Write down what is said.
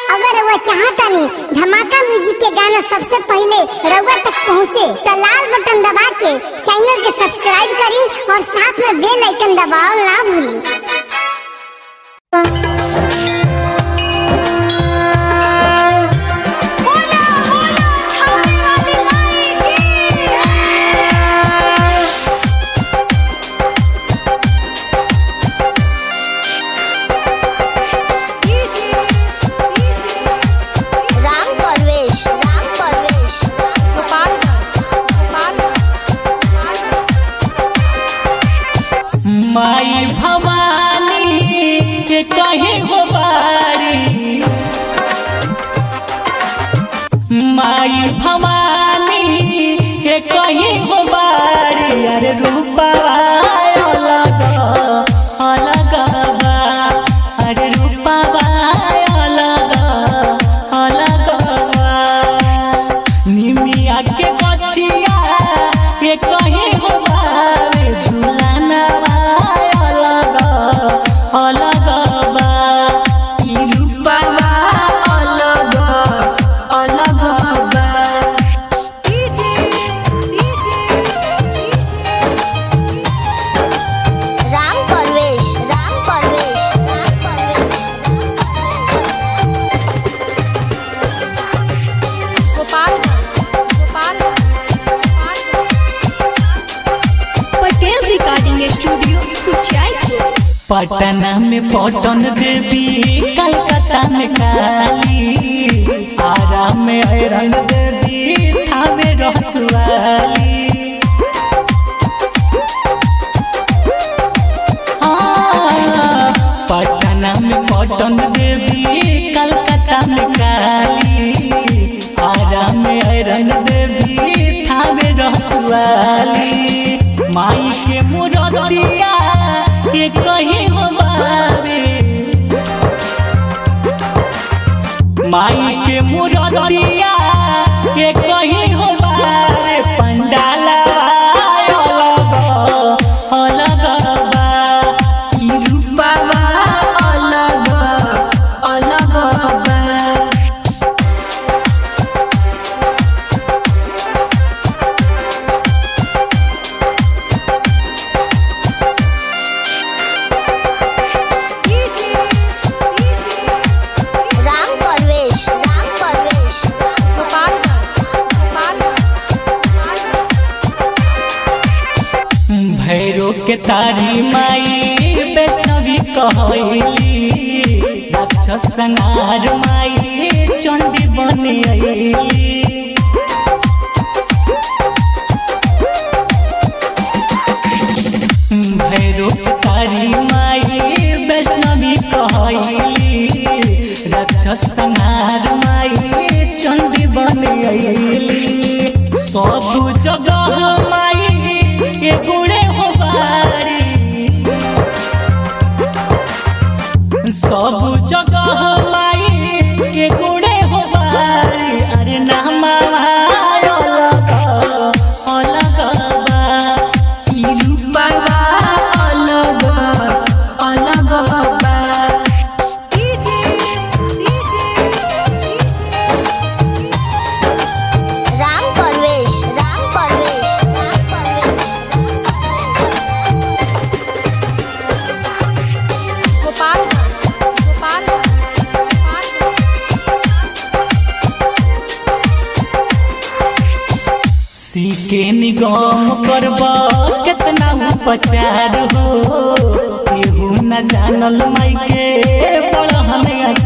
अगर रउआ चाहतानी धमाका म्यूजिक के गाना सबसे पहले रउआ तक पहुँचे तो लाल बटन दबा के चैनल के सब्सक्राइब करी और साथ में बेल आइकन दबाओ ना भूली राम परवेश राम परवेश माई भवानी के कहीं हो बारी माई भवानी के कहीं हो बारी अरे रूपा अलग अलग बा अरे रूपा अलग अलग बा निमिया के बचिया ये कहीं हो बावे झूलाना अलग अलग बा ई रूपवा अलग अलग बा राम परवेश राम परवेश राम परवेश पटेल रिकॉर्डिंग स्टूडियो कुचायपुर पटना में पटन देवी कलकत्ता में काली आरा में ऐरन देवी थावे रसवाली हाँ, पटना में पटन देवी कलकत्ता में काली आरा में ऐरन देवी थावे रसवाली माई के मुरतिया ये कहीं हो बावे माई के मुरतिया ये कहीं हो बारे पंडाला अलग अलग बा ई रूपवा अलग अलग बा राम परवेश राम परवेश भैरो के तारी माई वैष्णवी कहली राक्षस संहार माई चंडी बन अइली भैरो के तारी माई वैष्णवी कहली राक्षस संहार माई चंडी बन अइली सब जगह माई ये गुणे हो बारी सब जगह माई के गुणे हो बारी अरे नामा अलग अलग बा ई रूपवा अलग अलग बा राम परवेश राम परवेश राम परवेश सीके निगम करब कितना उपचार हो केहू न जानल माई के बड़हन